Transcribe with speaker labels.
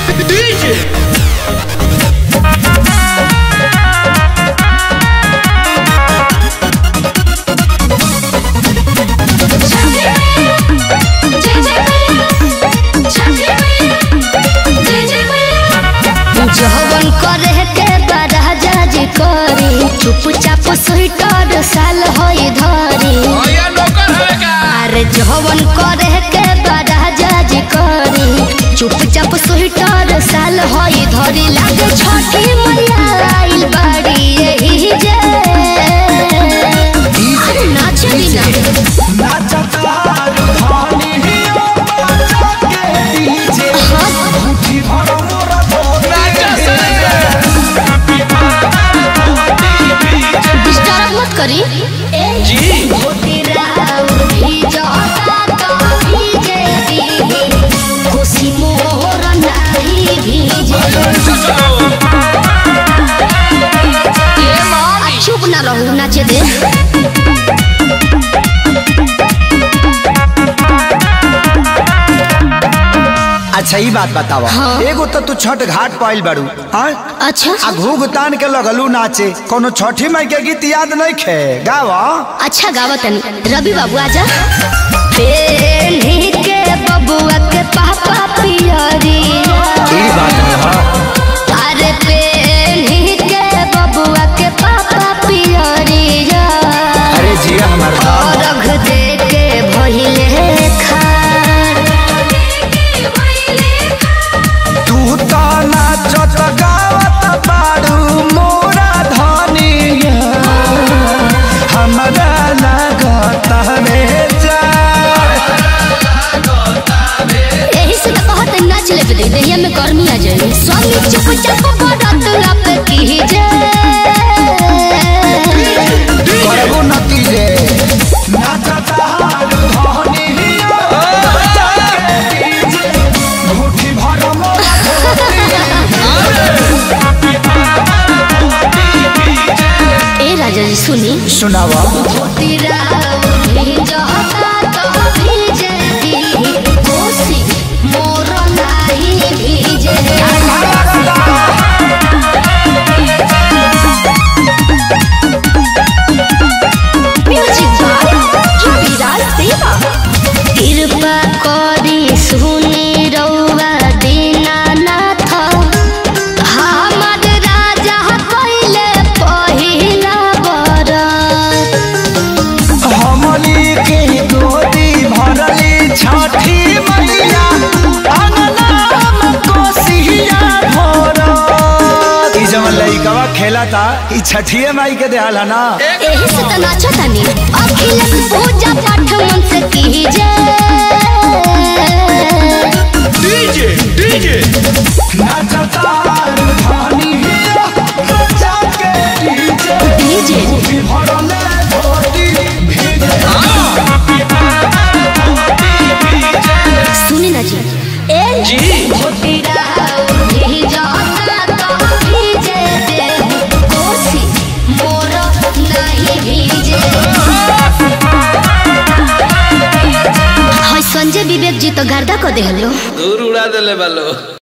Speaker 1: जवन करे के बड़ा जज करी चुपचाप स्वीटर साल होई धरी
Speaker 2: भैया नौकर है का
Speaker 1: अरे जवन करे के बड़ा जज करी चुपचाप स्वीटर साल होई धरी लागे छठी मैया आइल बाड़ी यही जे अरे नाचली ना
Speaker 2: नाचा से
Speaker 1: डिस्टर्ब मत करी
Speaker 2: जी
Speaker 1: खुशी मोर नाही भीजे
Speaker 2: चलो ये
Speaker 1: आ,
Speaker 2: मामी
Speaker 1: चुप ना रहू नाचे दे
Speaker 3: अच्छा ई बात बतावा
Speaker 1: हाँ।
Speaker 3: एगो तो तू छठ घाट पाइल बारू हाँ
Speaker 1: अच्छा
Speaker 3: आ घूघ तान के लगलू नाचे कोनो छठी माई के गीत याद नहीं खे गावा
Speaker 1: अच्छा गावा तनी रवि बाबू आजा पेन्ही के बबुआ के पापा पियरी
Speaker 3: ई बात है हाँ
Speaker 1: अरे पेन्ही के बबुआ के पापा पियरी
Speaker 3: अरे जिया हमार
Speaker 1: और रख दे के भइले खान
Speaker 3: तू तो नाचत गावत बारू मोरा धनिया हमरा लागत रे जा
Speaker 1: यही से तो कहत नाच ले दे देहिया में गर्मी आ जाए स्वामी चुप चाप बड़त लप की जे
Speaker 3: करबो नतीजे नाचत हारू धनिया मुट्ठी भर मोरा
Speaker 1: ए राजा जी सुनी
Speaker 3: सुनावा
Speaker 1: तेरा भी जहता तो भीजे दी कोसी मोर नाही भीजे म्यूजिक बाय रविराज देवा कृपा करी सुनी रउआ दीनानाथ हमर राजा कइले पहिला बरत
Speaker 3: हमनी के गोदी भरली छठी मैया अंगनाम कोसिया भरत ई जवन लइकवा खेला था ई छठिए माई के देहल है ना
Speaker 1: एही से त नाचतानी अखिलेश पूजा पाठ मन से कीजे
Speaker 2: डीजे डीजे
Speaker 3: नाचता धानी बच्चा के डीजे
Speaker 1: डीजे
Speaker 3: भी भरले गोदी भीजे
Speaker 1: सुनी ना जी ए
Speaker 2: जी
Speaker 1: भोटिरा भी जाता तो भीजे दे कोसी मोर नहीं भीजे हाय संजय विवेक जी तो गर्दा को देहलो
Speaker 2: दूर उड़ा देले बालो